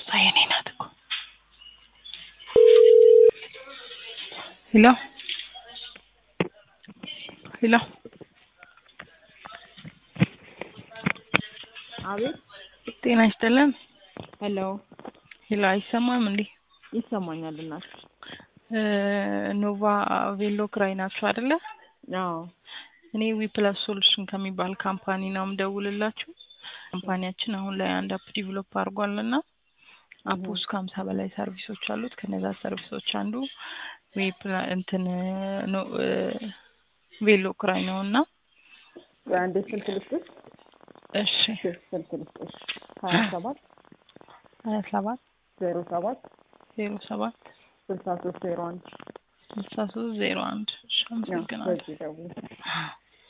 ይቅርታ የኔ ናት እኮ ሄሎ ሄሎ አቤት ጤና ይስጥልን ሄሎ ሄሎ አይሰማም እንዴ ይሰማኛል እናት እ ኖቫ ቬሎ ክራይ ናችሁ አይደለ አዎ እኔ ዊፕላስ ሶሉሽን ከሚባል ካምፓኒ ነው የምደውልላችሁ ካምፓኒያችን አሁን ላይ አንድ አፕ ዲቨሎፕ አድርጓል እና አፕ ውስጥ ከሀምሳ በላይ ሰርቪሶች አሉት ከነዛ ሰርቪሶች አንዱ ዌፕላ እንትን ኖ እ ቬሎ ክራይ ነው እና አንዴ ስልክ ልስጥሽ እሺ ስልክ ልስጥሽ ሀያ ሰባት ሀያ ሰባት ዜሮ ሰባት ዜሮ ሰባት ስልሳ ሶስት ዜሮ አንድ ስልሳ ሶስት ዜሮ አንድ እሺ አመሰግናለሁ በዚህ ደውል